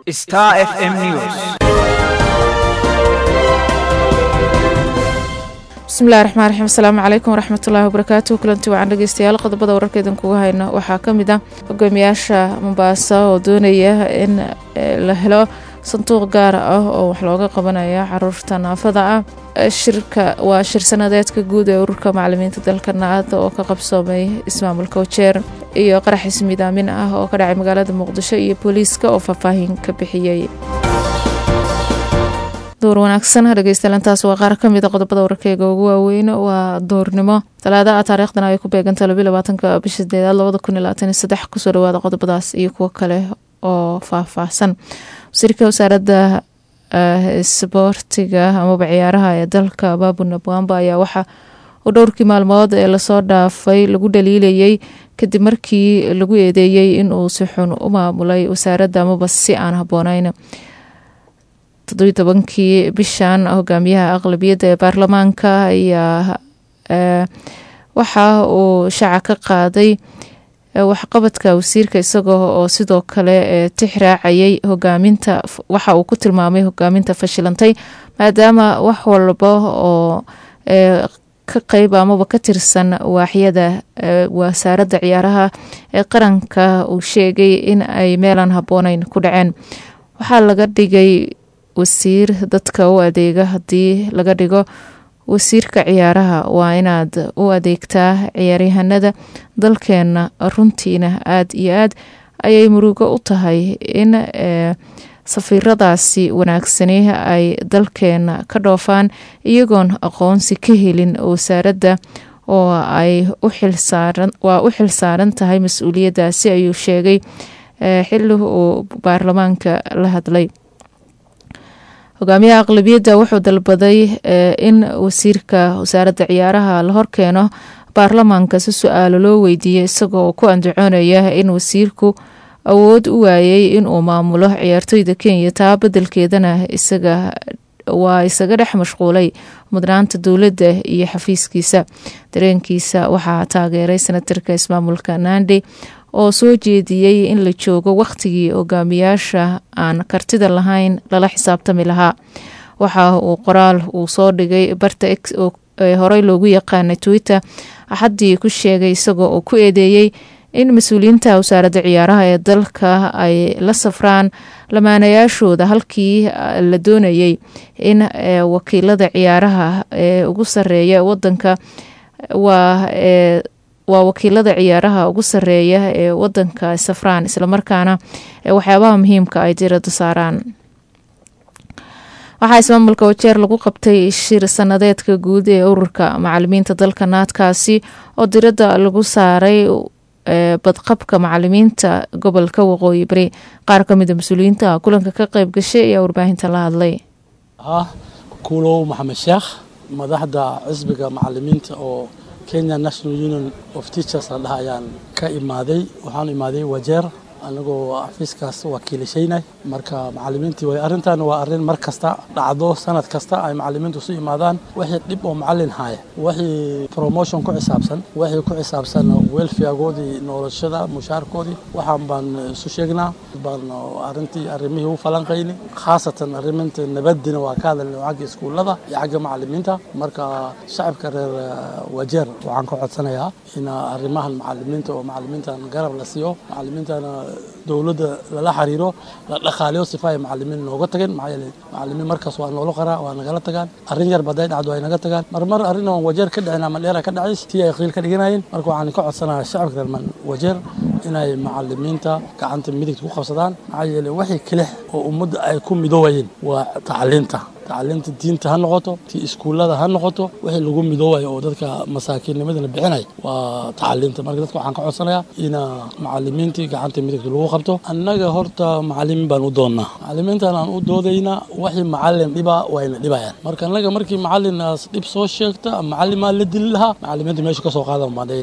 Star FM News. bismillahi raxmaan raxiim asalaamu calaykum waraxmatullaahi wabarakaatu kulanti wacan dhegeystayaal qodobada wararka idinkuga hayno waxaa ka mid ah hogaamiyaasha mombaaso oo doonaya in la helo sanduuq gaar ah oo wax looga qabanaya caruurta naafada ah shirka waa shir sanadeedka guud ee ururka macalimiinta dalka naad oo ka qabsoomay ismaamulka wajeer iyo qarax ismiidaamin ah oo ka dhacay magaalada muqdisho iyo booliiska oo faahfaahin ka bixiyey door wanaagsan dhegeystayalantaas waa qaar ka mida qodobada wararkeyga ugu waaweyn waa doornimo talaada ah taariikhdan ay ku beeganta labiyo labaatanka bisha sideedaad labada kun iyo labaatan iyo saddex kusoo dhawaada qodobadaas iyo kuwo kale oo faahfaahsan wasiirka wasaaradda isboortiga amaba ciyaaraha ee dalka baabuna bwamba ayaa waxa uu dhowrkii maalmood ee lasoo dhaafay lagu dhaliilayay kadib markii lagu eedeeyey inuu si xun u maamulay wasaaradda amaba si aan habboonayn toddobiyi tobankii bishan hogaamiyaha aqlabiyadda ee baarlamaanka ayaa waxa uu shaaca ka qaaday waxqabadka wasiirka isagoo oo sidoo kale tix raacayay hogaaminta waxa uu ku tilmaamay hogaaminta fashilantay maadaama wax walba oo ka qeyb amaba ka tirsan waaxyada wasaaradda ciyaaraha ee qaranka uu sheegay in ay meelaan habbooneyn ku dhaceen waxaa laga dhigay wasiir dadka u adeega haddii laga dhigo wasiirka ciyaaraha waa inaad u adeegtaa ciyaaryahanada dalkeena runtiina aad iyo aad ayay murugo u tahay in safiiradaasi wanaagsani ay dalkeena ka dhoofaan iyagoon aqoonsi ka helin wasaaradda oo ay waa u xilsaaran tahay mas-uuliyaddaasi ayuu sheegay xili uu baarlamaanka la hadlay hogaamiyaha aqlabiyadda wuxuu dalbaday in wasiirka wasaaradda ciyaaraha la horkeeno baarlamaanka si su-aalo loo weydiiyey isagoo ku andacoonaya in wasiirku awood u waayey inuu maamulo ciyaartoyda kenya taa bedelkeedana isaga waa isaga dhex mashquulay mudnaanta dowladda iyo xafiiskiisa dareenkiisa waxaa taageeray senatarka ismaamulka nandi oo soo jeediyey in la joogo wakhtigii hogaamiyaasha aan kartida lahayn lala xisaabtami lahaa waxa uu qoraal uu soo dhigay barta x oo horey loogu yaqaanay twitter axaddii ku sheegay isagoo uu ku eedeeyey in mas-uuliyiinta wasaaradda ciyaaraha ee dalka ay la safraan lamaanayaashooda halkii la doonayay in wakiilada ciyaaraha ee ugu sareeya wadanka waa waa wakiilada ciyaaraha ugu sareeya ee wadanka safraan islamarkaana waxyaabaha muhiimka ay dirada saaraan waxaa ismaamulka wajeer lagu qabtay shir sanadeedka guud ee ururka macalimiinta dalka naadkaasi oo diradda lagu saaray badqabka macalimiinta gobolka waqooyi bari qaar ka mida mas-uuliyiinta kulanka ka qeyb gashay ayaa warbaahinta la hadlay kuulow maxamed sheekh madaxda xisbiga macalimiinta oo kenya national union of teachers la dhaha ayaan ka imaaday waxaan imaaday wajeer anagoo xafiiskaas wakiilashaynay marka macalimiintii way arrintan waa arrin mar kasta dhacdo sanad kasta ay macalimiintu isu imaadaan wixii dhib oo macalin haya wixii promotion ku xisaabsan wixii ku xisaabsan welfaregoodii noloshada mushaarkoodii waxaan baan isu sheegnaa baan arrintii arrimihii u falanqayni khaasatan arriminta nabadina waa ka hadalnay xagga iskuullada iyo xagga macalimiinta marka shacabka reer wajeer waxaan ka codsanayaa in arrimahan macalimiinta oo macalimiintan garab la siiyo macalimiintana dowladda lala xiriiro la dhaqaaliyo sifa ay macalimiin nooga tageen maxaa yeelay macalimiin markaas waa noola qaraa waa nagala tagaan arrin yar baday dhacdo ay naga tagaan marmar arrin oon wajeer ka dhicin ama dheera ka dhacays tii ay qiil ka dhiganayeen marka waxaan ka codsanayaa shacabka reer wajeer inay macalimiinta gacanta midigta ku qabsadaan maxaa yeelay wixii kelix oo ummadda ay ku midoobayeen waa tacliinta tacliinta diinta ha noqoto tii iskuullada ha noqoto wixii lagu midoobayo oo dadka masaakiinnimadana bixinay waa tacliinta marka dadka waxaan ka codsanayaa ina macalimiintii gacanta midigta lagu qabto annaga horta macalimiin baan u doonnaa macalimiintan aan u doodaynaa wixii macalin dhiba wayna dhibayaan marka annaga markii macalinaas dhib soo sheegta macalimaa la dili lahaa macalimiinta meesha ka soo qaadan baadhayna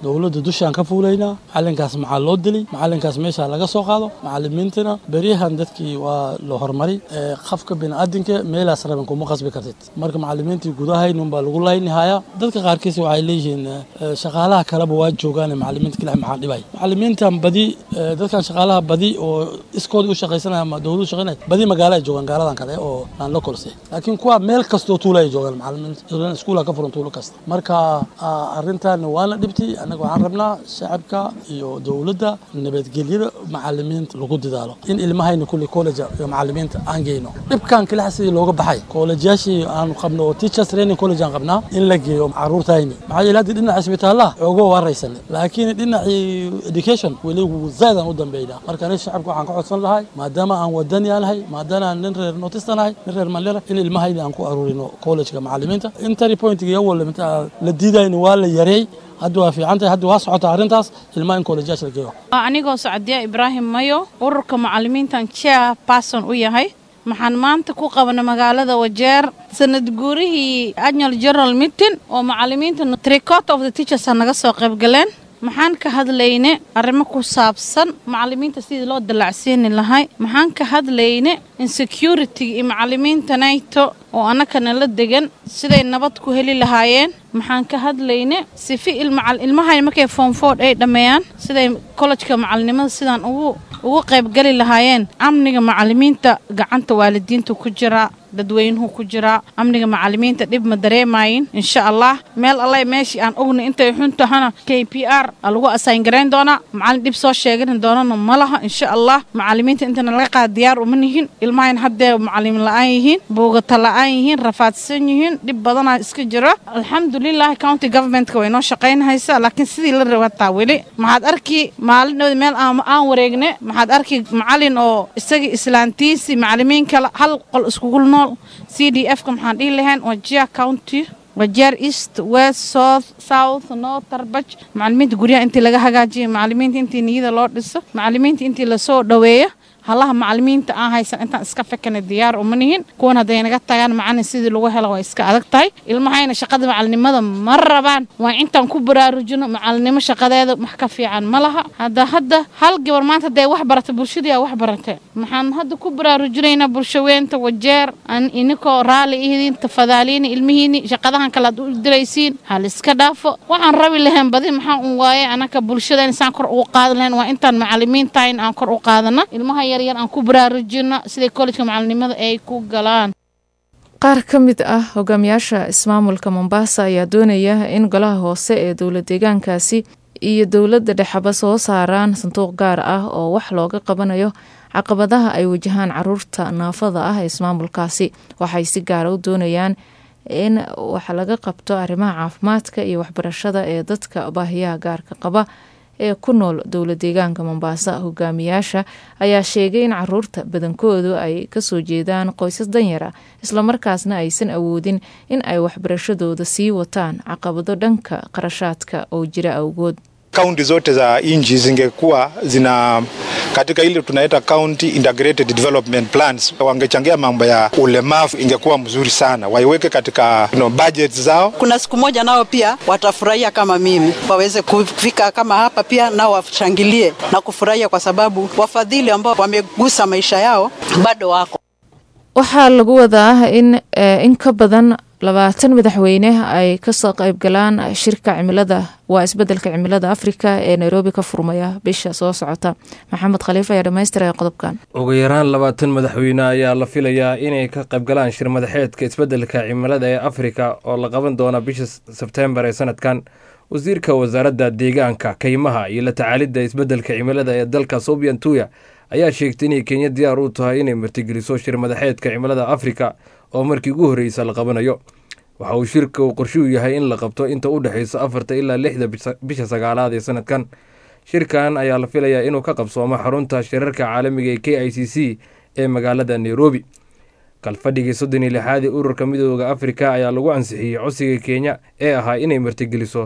dowladda dushaan ka fuulaynaa macalinkaas maxaa loo dilay macalinkaas meesha laga soo qaado macalimiintana beryahan dadkii waa la horumari qafka biniaadinka meelaas raban kuma qasbi kartid marka macalimiintii gudahaynun baa lagu laynihaya dadka qaarkiis waxay leeyihiin shaqaalaha kaleba waa joogaan macalimiinta kale maxaa dhibay macalimiintan badi dadkan shaqaalaha badi oo iskooda u shaqaysanaya ama dowladu shaqaynaya badi magaalo ay joogaan gaaladan kale oo aan la kolse laakiin kuwa meel kastoo tuula ay joogaan macalimiinta iskuula ka furan tuulo kasta marka arrintan waana dhibti annaga waxaan rabnaa shacabka iyo dowladda nabadgelyada macalimiinta lagu dadaalo in ilmahayna kulli college iyo macalimiinta aan geyno dhibkan kalixa sidii looga baxay kollejayaashii aanu qabno oo teachers training college aan qabnaa in la geeyo caruurtayni maxaa yeele haddii dhinaca isbitaalaha ogo waaraysan laakiin dhinacii education weli zaadaan u dambeynaa marka aniga shacabka waxaan ka codsan lahay maadaama aan wadani aanahay maadaama aan nin reer notistan ahay nin reer mandera in ilmahayni aan ku aruurino collegeka macalimiinta intari pointiga iyo walla la diidayna waa la yareey hadda waa fiican tahay hadda waa socota arrintaas ilmaha in kollejayaasha la geeyo anigoo sacdiya ibraahim mayo ururka macalimiintan chair person u yahay maxaan maanta ku qabana magaalada wajeer sanad guurihii annual general meeting oo macalimiinta tricot of the teachers naga soo qayb galeen maxaan ka hadlayne arrimo ku saabsan macalimiinta sidii loo dallacsiini lahay maxaan ka hadlayne insecurity iyo macalimiinta naito oo annakana la degan siday nabad ku heli lahaayeen maxaan ka hadlayne sifi ilmahay markay foomfood ay dhammeeyaan siday kollejka macalinimada sidaan ugu ugu qaybgali lahaayeen amniga macalimiinta gacanta waalidiinta ku jira dadweynuhu ku jiraa amniga macalimiinta dhib ma dareemayin insha allah meel alla meeshii aan ogna intay xun tahana k p r lagu asayn garayn doonaa macalin dhib soo sheegan doonana ma laha insha allah macalimiinta intana laga qaada diyaar uma nihin ilmahayn haddee macalimin la-aan yihiin buugata la-aan yihiin rafaadsan yihiin dhib badanaa iska jira alxamdulilah county governmentka way noo shaqaynhaysa laakiin sidii la rabataa weli maxaad arki maalindhooda meel aan wareegne maxaad arki macalin oo isagii islaantiisii macalimiin kale hal qol iskugu nool c d f ka maxaan dhihi lahayn wajia county wajeer east west south south north tarbaj macalimiinta guryaha intii laga hagaajiyo macalimiinta intii niyada loo dhiso macalimiinta intii lasoo dhoweeyo halaha macalimiinta aan haysan intaan iska fekana diyaar uma nihin kuwan hadday naga tagaan macalin sidii lagu helo waa iska adag tahay ilmahayna shaqada macalinimada ma rabaan waa intaan ku baraarujino macalinimo shaqadeeda wax ka fiican ma laha hadda hadda hal gabar maanta hadday wax barata bulshadii aa wax barate maxaan hadda ku baraarujinaynaa bulshaweynta wajeer an inikoo raalli ihidiin tafadaaliini ilmihiini shaqadahan kale aad u diraysiin hal iska dhaafo waxaan rabi lahayn badi maxaa un waaye anaka bulshada insaan kor ugu qaadan lahayn waa intaan macalimiinta in aan kor u qaadana ilmaha yaryar aan ku baraarujino siday kollejka macalinimada ay ku galaan qaar ka mid ah hogaamiyaasha ismaamulka mombasa ayaa doonaya in golaha hoose ee dowla deegaankaasi iyo dowladda dhexeba soo saaraan sanduuq gaar ah oo wax looga qabanayo caqabadaha ay wajahaan caruurta naafada ah ee ismaamulkaasi waxay si gaara u doonayaan in wax laga qabto arrimaha caafimaadka iyo waxbarashada ee dadka baahiyaha gaarka qaba ee ku nool dowla deegaanka mombasa hogaamiyaasha ayaa sheegay in caruurta badankoodu ay kasoo jeedaan qoysas danyara islamarkaasna aysan awoodin in ay waxbarashadooda sii wataan caqabado dhanka qarashaadka oo jira awgood kaunti zote za nchi zingekuwa zina katika ile tunaita county integrated development plans, wangechangia mambo ya ulemavu, ingekuwa mzuri sana, waiweke katika you know, budget zao. Kuna siku moja nao pia watafurahia kama mimi, waweze kufika kama hapa pia nao washangilie na kufurahia, kwa sababu wafadhili ambao wamegusa maisha yao bado wako. waxaa lagu wadaa in in ka badan labaatan madaxweyne ay kasoo qaybgalaan shirka cimilada waa isbedelka cimilada afrika ee nairobi ka furmaya bisha soo socota maxamed khaliif ayaa dhamaystiraya qodobkan ugu yaraan labaatan madaxweyne ayaa la filayaa inay ka qaybgalaan shir madaxeedka isbedelka cimilada ee afrika oo la qaban doona bisha sebteembar ee sanadkan wasiirka wasaaradda deegaanka kaymaha iyo la tacaalidda isbedelka cimilada ee dalka subian tuya ayaa sheegtay inay kenya diyaar u tahay inay martigeliso shir madaxeedka cimilada afrika oo markii ugu horreysa la qabanayo waxa uu shirka uu qorshuu yahay in la qabto inta u dhexeysa afarta ilaa lixda bisha sagaalaad ee sanadkan shirkan ayaa la filayaa inuu ka qabsoomo xarunta shirarka caalamiga ee k i c c ee magaalada nairobi kalfadhigii soddon iyo lixaad ee ururka midooda afrika ayaa lagu ansixiyey codsiga kenya ee ahaa inay martigeliso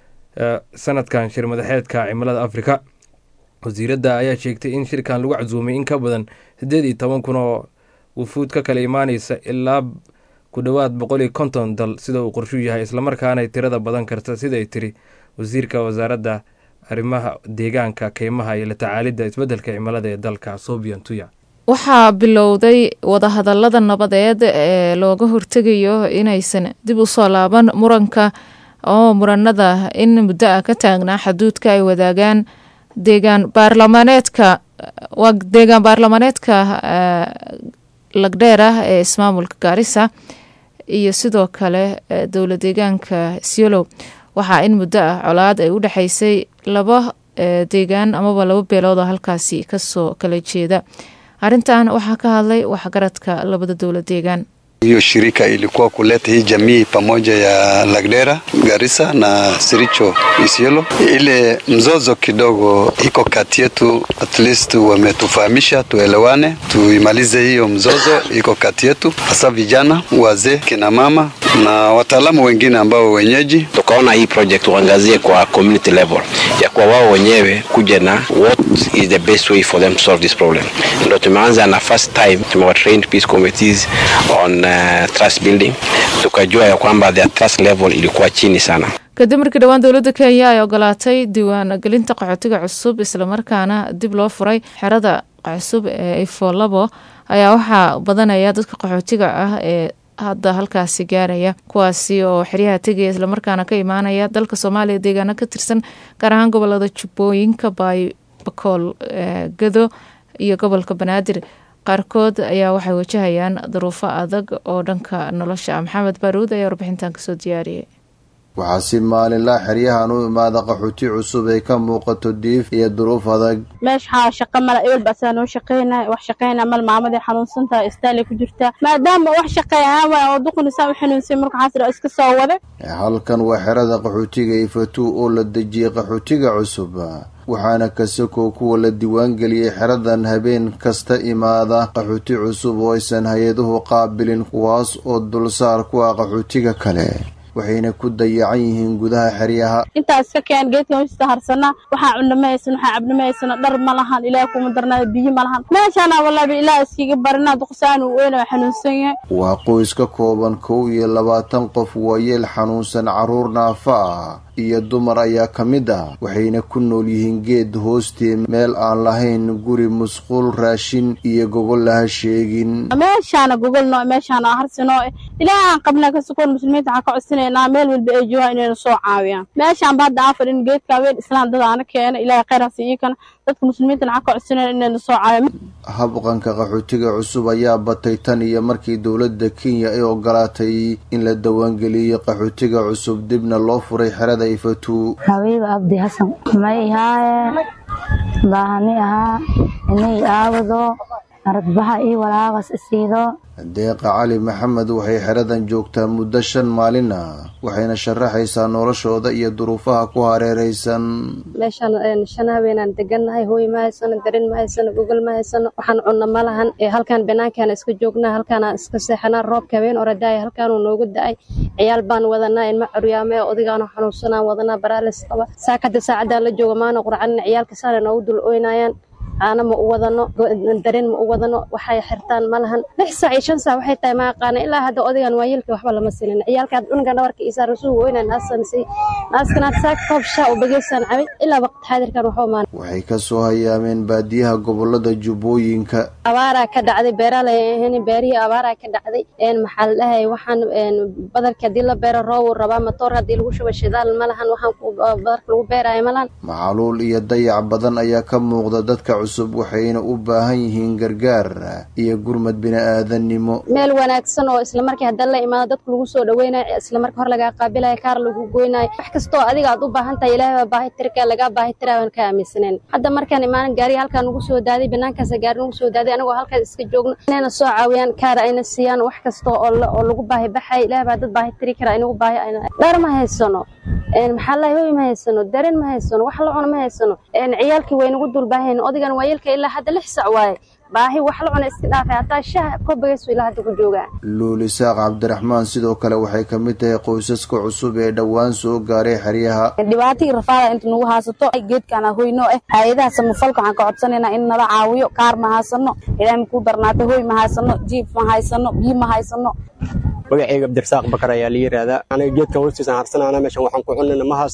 sanadkan shir madaxeedka cimilada afrika wasiiradda ayaa sheegtay in shirkan lagu casuumay in ka badan siddeed iyo toban kun oo wufuud ka kala imaaneysa ilaa ku dhowaad boqol iyo konton dal sida uu qorshuu yahay islamarkaanay tirada badan karta siday tiri wasiirka wasaaradda arrimaha deegaanka keymaha iyo la tacaalidda isbeddelka cimilada ee dalka sobian tuya waxaa bilowday wadahadalada nabadeed ee looga hortegayo inaysan dib u soo laaban muranka oo muranada in muddo ah ka taagnaa xaduudka ay wadaagaan deegaan baarlamaaneedka waa deegaan baarlamaaneedka lagdheer ah ee ismaamulka gaarisa iyo sidoo kale dowla deegaanka siolow waxaa in muddo ah colaad ay u dhexeysay laba deegaan amaba laba beelood oo halkaasi kasoo kala jeeda arrintan waxaa ka hadlay waxgaradka labada dowla deegaan Hiyo shirika ilikuwa kuleta hii jamii pamoja ya Lagdera, Garissa na Siricho Isiolo. Ile mzozo kidogo iko kati yetu, at least wametufahamisha tuelewane, tuimalize hiyo mzozo iko kati yetu, hasa vijana, wazee, kina mama na wataalamu wengine ambao wenyeji. Tukaona hii project uangazie kwa community level, ya kwa wao wenyewe kuja na what is the best way for them to solve this problem. Ndo tumeanza na first time tumewa trained peace committees on uh, trust building, tukajua ya kwamba their trust level ilikuwa chini sana. kadib markii dhowaan dowladda kenya ay ogolaatay diiwaan gelinta qaxootiga cusub islamarkaana dib loo furay xerada cusub ee ifo labo ayaa waxaa badanaya dadka qaxootiga ah ee hadda halkaasi gaaraya kuwaasi oo xeryaha tegaya islamarkaana ka imaanaya dalka soomaaliya deegaano ka tirsan gaar ahaan gobolada jubbooyinka bakool gado iyo gobolka banaadir qaarkood ayaa waxay wajahayaan duruufo adag oo dhanka nolosha ah maxamed baaruud ayaa warbixintan kasoo diyaariyay waxaa si maalinlaa xeryahan u imaada qaxooti cusub ay ka muuqato diif iyo duruuf adag meesha shaqa mala ebel baasaa noo shaqeynaya wax shaqeynaya mal maamadii xanuunsantaha istaalay ku jirtaa maadaama wax shaqeeya waay oo duqunisaa u xanuunsay marka xaasira iska soo wada halkan waa xerada qaxootiga ifatuu oo la dejiyey qaxootiga cusub waxaana kasakoo kuwa la diiwaangeliyey xeradan habeen kasta imaada qaxooti cusub oo aysan hay-aduhu qaabilin kuwaas oo dulsaar ku ah qaxootiga kale waxayna ku dayacan yihiin gudaha xeryaha intaa iska keen geedka hoostiisa harsanaa waxaa cunno ma haysano waxaa cabno ma haysano dhar ma lahan ilaah kuma darnaada biyo ma lahan meeshaana wallahi ilaah iskiga barinaa duqsaan uu weyn oo xanuunsan yahay waa qoys ka kooban kow iyo labaatan qof waayeel xanuunsan carruur naafa ah iyo dumar ayaa ka mid ah waxayna ku nool yihiin geed hoostii meel aan lahayn guri musquul raashin iyo gogol laha sheegin meeshaana gogolno meeshaana harsino ilaahaan qabna kasukoon muslimiinta waxaa ka codsinaynaa meel walba ay joogaan inayna soo caawiyaan meeshaan ba hadda aan fadhin geedka haween islaan dad aana keena ilaahay khayr hasi iikana dadka muslimiintana waxaa ka codsinayna inayna soo caawiyaan habqanka qaxootiga cusub ayaa batay tan iyo markii dowladda kenya ay ogolaatay in la dawaangeliyo qaxootiga cusub dibna loo furay xerada ifatu habiiba abdi xasan may ihaaye baahani ahaa inay aawado aradbaxa io walaaqas isiido deeqa cali maxamed waxay xeradan joogtaa muddo shan maalin ah waxayna sharaxaysaa noloshooda iyo duruufaha ku hareeraysan meeshaan shan habeenaan degannahay hooy ma haysano darin ma haysano gogol ma haysano waxaan cunno ma lahan halkaan banaankaan iska joognaa halkaanaan iska seexanaa roobka habeen oradaaya halkaanuu noogu da-ay ciyaal baan wadanaa ilma curyaame odigaanu xanuunsanaan wadanaa baraalis qaba saakada saacadaan la jooga maana qurcanin ciyaalka saana noogu dul ooynayaan caano ma u wadano dareen ma u wadano waxay xirtaan ma lahan lix saac iyo shan saac waxay tahay ma aqaana ilaa hadda odagan waa yelka waxba lama silin ciyaalka cunuga dhabarka isaa rasuul weyna naasan si naaskanaad saak koob shaa u bageysaan cabay ilaa waqti xaadirkan waxba maan waxay ka soo hayaameen baadiyaha gobolada jubbooyinka abaaraa ka dhacday beeraalay ahayn beerihii abaaraa ka dhacday maxaa la dhahay waxaan badarka haddii la beero roob uu rabaa matoor haddii lagu shubo shidaal ma lahan waxaan badarka lagu beeraayo ma lahan macaluul iyo dayac badan ayaa ka muuqda dadka cusub waxayna u baahan yihiin gargaar iyo gurmad bini-aadannimo meel wanaagsan oo islamarkii hadda la imaado dadka lagu soo dhaweynayo islamarkii hor lagaa qaabilayo kaar lagu goynayo wax kastoo adiga aad u baahan tahay ilaahay baa baahi tirka lagaa baahi tiraa waan ka aaminsaneen hadda markaan imaanan gaariga halkaan nagu soo daaday banaankaasa gaari nagu soo daaday anagoo halkaas iska joogno inayna soo caawiyaan kaar ayna siiyaan wax kasta oo oo lagu baahi baxay ilaahay baa dad baahi tiri kara inagu baahi dhar ma haysano maxaa lahay hoy ma haysano dareen ma haysano wax la cuno ma haysano ciyaalkii way nagu dul baahayn odigan waa yelka ilaa hadda lix sac waaye baahi wax la cuna iska dhaafay hataa shaah kobagaysu ilaa hadda ku joogaa luuli saaq cabdiraxmaan sidoo kale waxay ka mid tahay qoysaska cusub ee dhowaan soo gaaray xeryaha dhibaatadii rafaada inta nagu haasato geedkaan hoyno eh hay-adaha samafalka waxaan ka codsanaynaa in nala caawiyo kaar ma haysano ilaah makuu darnaatay hoy ma haysano jiif ma haysano biyo ma haysano magacayga abdirasaaq bakar ayaa la yidhaahdaa aniga geedkan hoostiisaan harsanaana meeshan waxaan ku cunayna ma haysano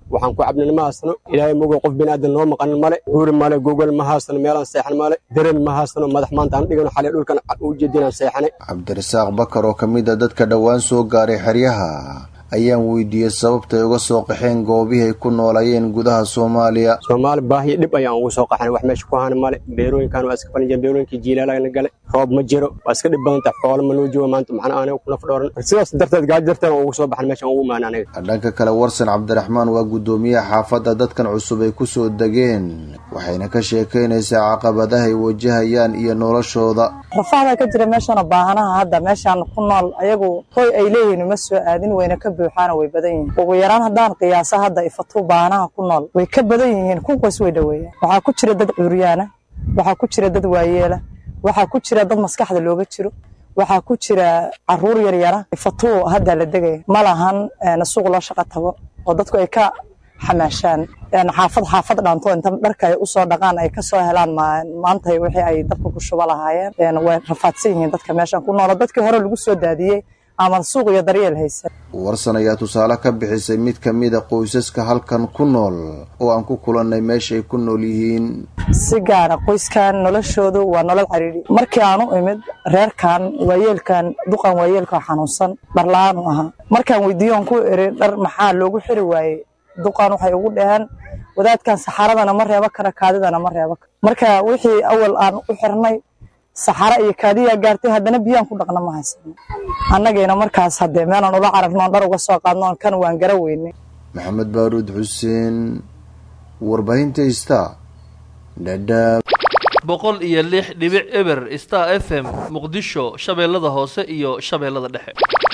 waxaan ku cabnina ma haysano ilaahay mogow qof biniaadan noo maqanin male huuri male gogol ma haysano meelaan seexan male deren ma haysano madax maanta aan dhigano xalay dhulkan u jeedinaan seexanay cabdirasaaq bakar oo ka mid a dadka dhowaan soo gaaray xeryaha ayaan weydiiyey sababtay uga soo qaxeen goobihii ay ku noolayeen gudaha soomaaliya soomaali baahiyo dhib ayaan ugu soo qaxnay wax meesha ku hana male beerooyinkan waa iska falinjeen beerooyinkii jiilaalana gale roob ma jiro waa iska dhib badan tahay xoolo ma noo jooga maanta maxna aanay ku naf dhooran sidaas darteed gaajo darteed aan ugu soo baxnay meeshaan ugu imaan aniga dhanka kale warsan cabdiraxmaan waa guddoomiyaha xaafadda dadkan cusub ay ku soo degeen waxayna ka sheekaynaysaa caqabadaha ay wajahayaan iyo noloshooda rafahda ka jira meeshana baahanaha hadda meeshaan ku nool ayagu hoy ay leeyihiin uma soo aadin wayna ka buuxaana way badan yihiin ugu yaraan haddaan qiyaasa hadda ifatuu baahanaha ku nool way ka badan yihiin kunkaas way dhoweeyaan waxaa ku jira dad cuuryaana waxaa ku jira dad waayeela waxaa ku jira dad maskaxda looga jiro waxaa ku jira caruur yaryara ifatuu hadda la degaya ma lahan suuq loo shaqo tago oo dadku ay ka xamaashaan xaafad xaafad dhaanto inta dharka ay usoo dhaqaan ay kasoo helaan maanta wixii ay dabka ku shuba lahaayeen way rafaadsan yihiin dadka meeshan ku noolo dadkii hore lagu soo daadiyey ama suuq iyo daryeel haysan warsan ayaa tusaale ka bixisay mid ka mida qoysaska halkan ku nool oo aan ku kulannay meeshaay ku nool yihiin si gaara qoyskan noloshoodu waa nolol cariiri markii aan u imid reerkan waayeelkan duqan waayeelka xanuunsan dharla-aan u ahaa markaan weydiiyoon ku iri dhar maxaa loogu xiri waayey duqan waxay ugu dhaheen wadaadkan saxaradana ma reebo kara kaadidana ma reebo kara marka wixii awal aan u xirnay saxaro iyo kaadiyaa gaartay haddana biyaan ku dhaqna ma haysano annagayna markaas haddee meelaan ula cararnoon dhar uga soo qaadnoon kan waan gara weynay maxamed baaruud xuseen warbaahinta ista dhadhaab boqol iyo lix dhibic eber star f m muqdisho shabeellada hoose iyo shabeellada dhexe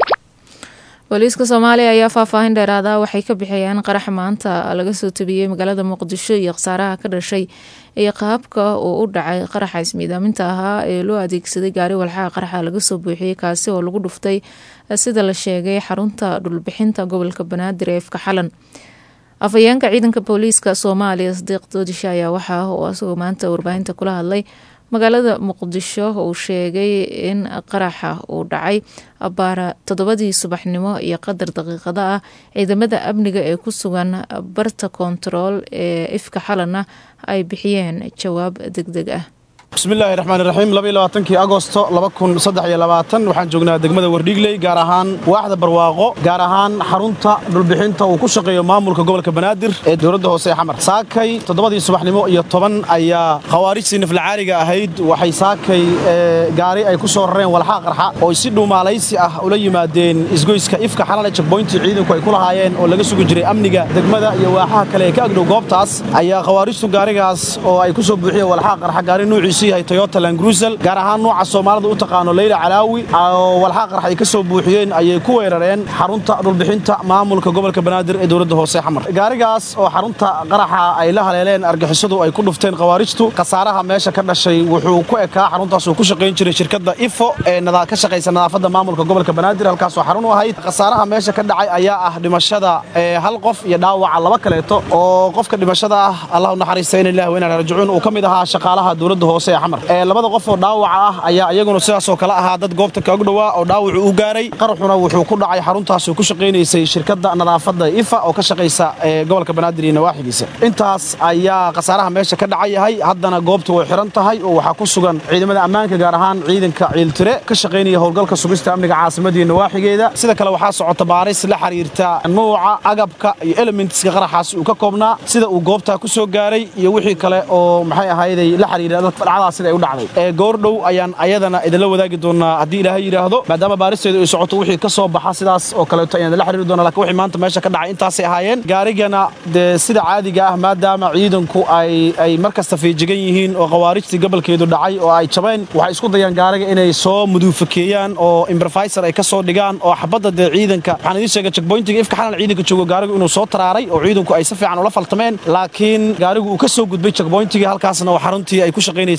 booliiska soomaaliya ayaa faahfaahin dheeraada waxay ka bixiyeen qarax maanta laga soo tabiyey magaalada muqdisho iyo khasaaraha ka dhashay iyo qaabka uu u dhacay qaraxa ismiidaaminta ahaa ee loo adeegsaday gaari walxaha qaraxa laga soo buuxiyey kaasi oo lagu dhuftay sida la sheegay xarunta dhulbixinta gobolka banaadir ee ifka xalan afhayeenka ciidanka booliiska soomaaliya sadiiq doodisha ayaa waxaa uu asagoo maanta warbaahinta kula hadlay magaalada muqdisho uu sheegay in qaraxa uu dhacay abaara toddobadii subaxnimo iyo qadar daqiiqada ah ciidamada amniga ee ku sugan barta kontarool ee ifka xalana ay bixiyeen jawaab deg deg ah bismillaahi raxmaan raxiim labaiylabaatankii agosto laba kun saddex iyo labaatan waxaan joognaa degmada wardhiigley gaar ahaan waaxda barwaaqo gaar ahaan xarunta dhulbixinta uu ku shaqeeyo maamulka gobolka banaadir ee dowladda hoose ee xamar saakay toddobadii subaxnimo iyo toban ayaa khawaarijtii naflacaariga ahayd waxay saakay gaari ay ku soo rareen walxaa qarxa oo si dhuumaalaysi ah ula yimaadeen isgoyska ifka xalale jagboyntii ciidanku ay ku lahaayeen oo laga sugi jiray amniga degmada iyo waaxaha kale ee ka agdhow goobtaas ayaa khawaarijtu gaarigaas oo ay ku soo buuxiyeen walxaa qarxa gaari nuuciisu yahay toyota langrusel gaar ahaan nooca soomaalida u taqaano leyla calaawi oo walxaa qarx ay ka soo buuxiyeen ayay ku weerareen xarunta dhulbixinta maamulka gobolka banaadir ee dowladda hoose xamar gaarigaas oo xarunta qaraxa ay la haleeleen argixisadu ay ku dhufteen khawaarijtu khasaaraha meesha ka dhashay wuxuu ku ekaa xaruntaas uu ku shaqayn jiray shirkadda ifo ee ka shaqaysa nadaafadda maamulka gobolka banaadir halkaasoo xarun u ahayd khasaaraha meesha ka dhacay ayaa ah dhimashada hal qof iyo dhaawaca laba kaleeto oo qofka dhimashada ah allah u naxariista in ilahi weyna rajicuun uu ka mid ahaa shaqaalaha dowladda hoose labada qof oo dhaawaca ah ayaa iyaguna sidaasoo kale ahaa dad goobta kaog dhowaa oo dhaawacu u gaaray qaraxuna wuxuu ku dhacay xaruntaas ku shaqaynaysay shirkadda nadaafadda ifa oo ka shaqaysa gobolka banaadir iyo nawaaxigiisa intaas ayaa khasaaraha meesha ka dhacayahay haddana goobtu way xiran tahay oo waxaa ku sugan ciidamada ammaanka gaar ahaan ciidanka ciiltire ka shaqaynaya howlgalka sugista amniga caasimadda iyo nawaaxigeeda sida kale waxaa socota baaris la xiriirta nuuca agabka iyo elementska qaraxaasi uu ka koobnaa sida uu goobtaa ku soo gaaray iyo wixii kale oo maxay ahayday la xiriira dhacdaas sida ay u dhacday ee goordhow ayaan ayadana idinla wadaagi doonaa haddii ilaahay yidhaahdo maadaama baaristeedu ay socoto wixii ka soo baxa sidaas oo kaleeto ayaan idinla xiriiri doonaa lakin wixii maanta meesha ka dhacay intaasay ahaayeen gaarigana dee sida caadiga ah maadaama ciidanku ay ay mar kasta feejigan yihiin oo khawaarijtii gobolkeedu dhacay oo ay jabeen waxay isku dayaan gaariga inay soo muduufakeeyaan oo imbrofisor ay ka soo dhigaan oo xabadda dee ciidanka waxaan idiin sheegay checkpointiga ifka xalan ciidanka joogo gaarigu inuu soo taraaray oo ciidanku ay si fiican ula faltameen laakiin gaarigu uu ka soo gudbay checkpointigii halkaasna oo xaruntii ay ku shaqaynaysa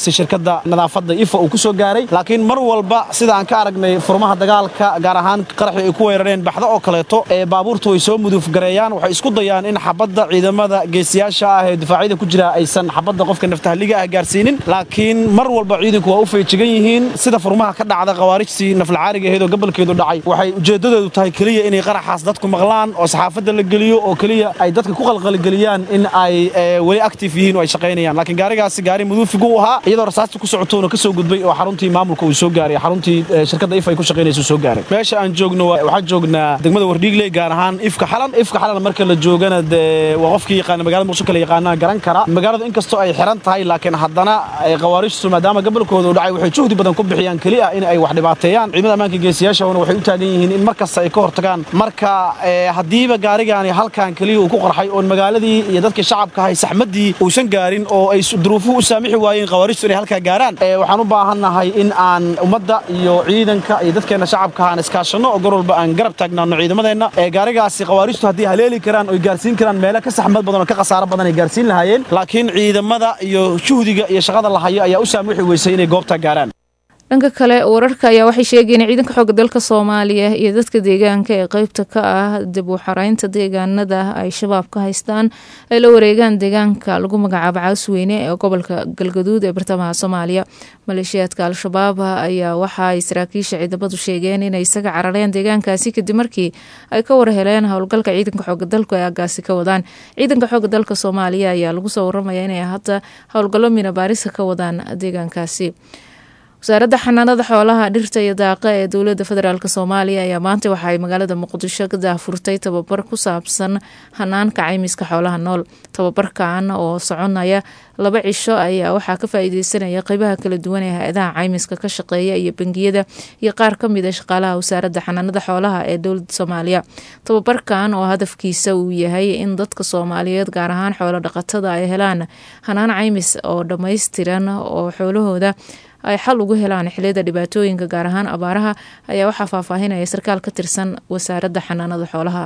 shaqaynaysay shirkadda nadaafadda ifa uu ku soo gaaray laakiin mar walba sida aan ka aragnay furmaha dagaalka gaar ahaan qaraxii ay ku weerareen baxdo oo kaleeto ee baabuurtu way soo muduuf gareeyaan waxay isku dayaan in xabadda ciidamada geesiyaasha ah ee difaacyada ku jira aysan xabadda qofka naftahaliga ah gaarsiinin laakiin mar walba ciidanku waa u feejigan yihiin sida furmaha ka dhacda khawaarijtii naflacaariga ahayd oo gobolkeedu dhacay waxay ujeeddadoodu tahay keliya inay qaraxaas dadku maqlaan oo saxaafadda la geliyo oo keliya ay dadka ku qalqalgeliyaan in ay weli active yihiin oo ay shaqaynayaan laakiin gaarigaasi gaari muduufigu u ahaa iyadoo rasaasta ku socotoona ka soo gudbay oo xaruntii maamulka uu soo gaaray xaruntii shirkadda if ay ku shaqaynaysa soo gaaray meesha aan joogno waxaan joognaa degmada wardhiigley gaar ahaan ifka xalan ifka xalan marka la joogana dee waa qofkii yaqaana magaalada muqdisho kale yaqaanaa garan kara magaaladu inkastoo ay xiran tahay laakiin haddana khawaarijtu maadaama gobolkooda u dhacay waxay juhdi badan ku bixiyaan keliya in ay wax dhibaateeyaan ciidamada ammaanka geesiyaashana waxay u taagan yihiin in mar kasta ay ka hortagaan marka haddiiba gaarigaani halkan keliya uu ku qarxay oon magaaladii iyo dadkii shacabka ahay saxmaddii uusan gaarin oo ay duruufuhu u saamixi waayeen khawaarijtu inay halkaa gaaraan waxaan u baahannahay in aan ummadda iyo ciidanka iyo dadkeenna shacabka aan iskaashanno oo gor walba aan garab taagnaano ciidamadeenna ee gaarigaasi khawaarijtu haddii haleeli karaan oy gaarsiin karaan meelo ka saxmad badan oo ka khasaaro badan ay gaarsiin lahaayeen laakiin ciidamada iyo juhdiga iyo shaqada la hayo ayaa u saamixi weysay inay goobta gaaraan dhanka kale wararka ayaa waxay sheegeen in ciidanka xooga dalka soomaaliya iyo dadka deegaanka ee qeybta ka ah dib u xaraynta deegaanada ay shabaab ka haystaan ay la wareegaan deegaanka lagu magacaabo caasweyne ee gobolka galgaduud ee bartamaha soomaaliya maleeshiyaadka al-shabaab ayaa waxa ay saraakiisha ciidamadu sheegeen inay isaga carareen deegaankaasi kadib markii ay ka warheleen howlgalka ciidanka xooga dalku ay agaasi ka wadaan ciidanka xooga dalka soomaaliya ayaa lagu soo waramaya inay hadda howlgallo mina baarisa ka wadaan deegaankaasi wasaaradda xanaanada xoolaha dhirta iyo daaqa ee dowladda federaalk soomaaliya ayaa maanta waxa ay magaalada muqdisho ka daahfurtay tababar ku saabsan hanaanka caymiska xoolaha nool tababarkan oo soconaya laba cisho ayaa waxaa ka faa-iideysanaya qeybaha kala duwan ee hay-adaha caymiska ka shaqeeya iyo bangiyada iyo qaar ka mid a shaqaalaha wasaaradda xanaanada xoolaha ee dowladda soomaaliya tababarkan oo hadafkiisa uu yahay in dadka soomaaliyeed gaar ahaan xoolo dhaqatada ay helaan hanaan caymis oo dhammaystiran oo xoolahooda ay xal ugu helaan xiliyada dhibaatooyinka gaar ahaan abaaraha ayaa waxaa faahfaahinaya sarkaal ka tirsan wasaaradda xanaanada xoolaha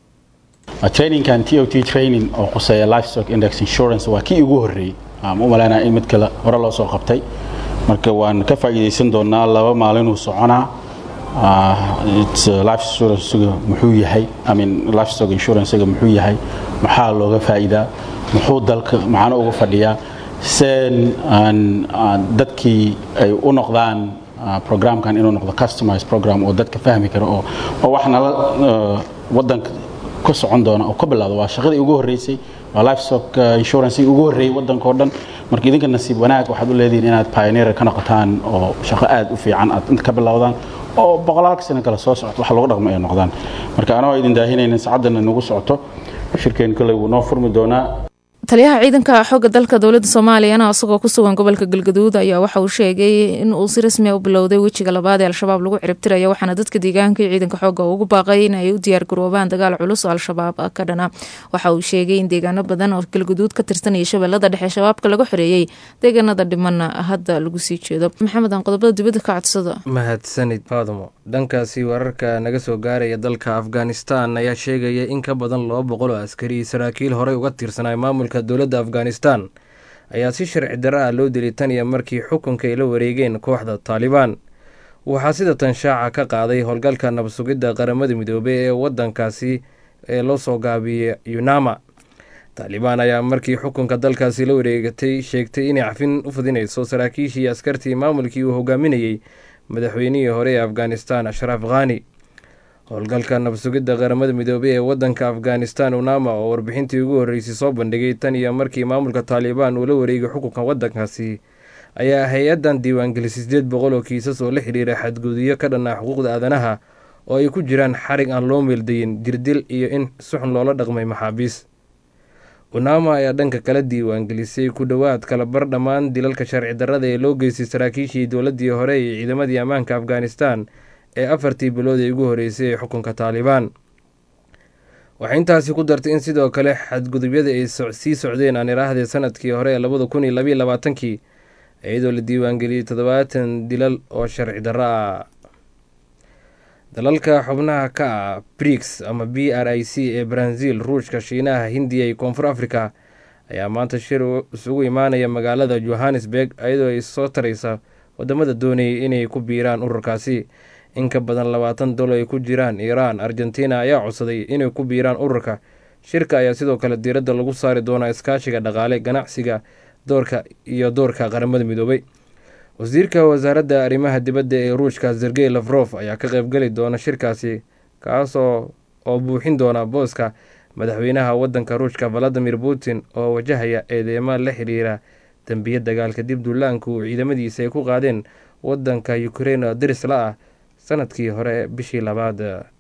traininkan t o t training oo quseeya livestock index insurance waa kii ugu horreeyey aan u malaynaya in mid kale hore loo soo qabtay marka waan ka faa'iidaysan doonaa laba maalinuu soconaa life insuransiga muxuu yahay i mean livestock insuransiga muxuu yahay maxaa looga faa'iidaa muxuu dalka maxaana uga fadhiyaa sen dadkii ay u noqdaan programkan inuu noqdo customized program oo dadka fahmi karo oo oo wax nala wadanka ka socon doona oo ka bilowda waa shaqadii ugu horreysay waa livestock insurance ugu horreeyay wadanka oo dhan marka idinka nasiib wanaag waxaad u leedihiin inaad pioneer ka noqotaan oo shaqo aad u fiican aad inta ka bilowdaan oo boqolaalka sano kale soo socto wax lagu dhaqmo ay noqdaan marka anagoo idin daahinayna sacaddana nagu socoto shirkeen kale wuu noo furmi doonaa taliyaha ciidanka xooga dalka dowladda soomaaliyana isagoo ku sugan gobolka galgaduud ayaa waxa uu sheegay in uu si rasmi a u bilowday wejiga labaad ee al-shabaab lagu ciribtiraya waxaana dadka deegaanka iyo ciidanka xooga ugu baaqay in ay u diyaar garoobaan dagaal culus oo al-shabaab ka dhana waxa uu sheegay in deegaano badan oo galgaduud ka tirsan iyo shabeellada dhexe shabaabka laga xoreeyey deegaanada dhimanna hadda lagu sii jeedo maxamed aan qodobada dibadda ka codsado mahadsanid faadmo dhankaasi wararka naga soo gaaraya dalka afghanistan ayaa sheegaya in ka badan laba boqol oo askari iyo saraakiil horey uga tirsanay maamulka dowladda afghanistan ayaa si sharci darra ah loo dilay tan iyo markii xukunka ay la wareegeen kooxda taalibaan waxaa sida tan shaaca ka qaaday howlgalka nabadsugidda qaramada midoobey ee wadankaasi ee loo soo gaabiyey yunama taalibaan ayaa markii xukunka dalkaasi la wareegatay sheegtay inay cafin u fidinayso saraakiishii askartii maamulkii uu hogaaminayey madaxweynihii hore ee afghanistan ashraaf khani howlgalka nabadsugidda qaramada midoobey ee wadanka afghanistan unama oo warbixintii ugu horreysay soo bandhigay tan iyo markii maamulka taalibaan uu la wareegay xukunka wadankaasi ayaa hay-addan diiwaangelisay sideed boqol oo kiisas oo la xidhiira xadguduyo ka dhanaa xuquuqda aadanaha oo ay ku jiraan xarig aan loo meeldayin dirdil iyo in suxun loola dhaqmay maxaabiis unama ayaa dhanka kala diiwaangelisay ku dhowaad kalabar dhammaan dilalka sharci darrada ee loo geystay saraakiishii dowladdii hore iyo ciidamadii ammaanka afghanistan ee afartii bilood ee ugu horreysay ee xukunka taalibaan waxay intaasi ku dartay in sidoo kale xadgudubyada ay sii socdeen aan iraahdee sanadkii hore ee labada kun iyo labayo labaatankii iyadoo la diiwaangeliyey toddobaatan dilal oo sharci darro ah dalalka xubnaha ka ah brix ama b r i c ee brazil ruushka shiinaha hindiya iyo koonfur africa ayaa maanta shir isugu imaanaya magaalada johannesburg iyadoo ay soo taraysa wadamada doonayay inay ku biiraan ururkaasi in ka badan labaatan dol ay ku jiraan iiraan argentina ayaa codsaday inay ku biiraan ururka shirka ayaa sidoo kale diiradda lagu saari doonaa iskaashiga dhaqaale ganacsiga doorka iyo doorka qaramada midoobay wasiirka wasaaradda arrimaha dibadda ee ruushka sergey lafrof ayaa ka qaybgeli doona shirkaasi kaasoo oo buuxin doona booska madaxweynaha wadanka ruushka valadimir putin oo wajahaya eedeymo la xiriira dembiya dagaal kadib duulaanka uu ciidamadiisa ay ku qaadeen wadanka ukrein oo diris la ah sanadkii hore bishii labaad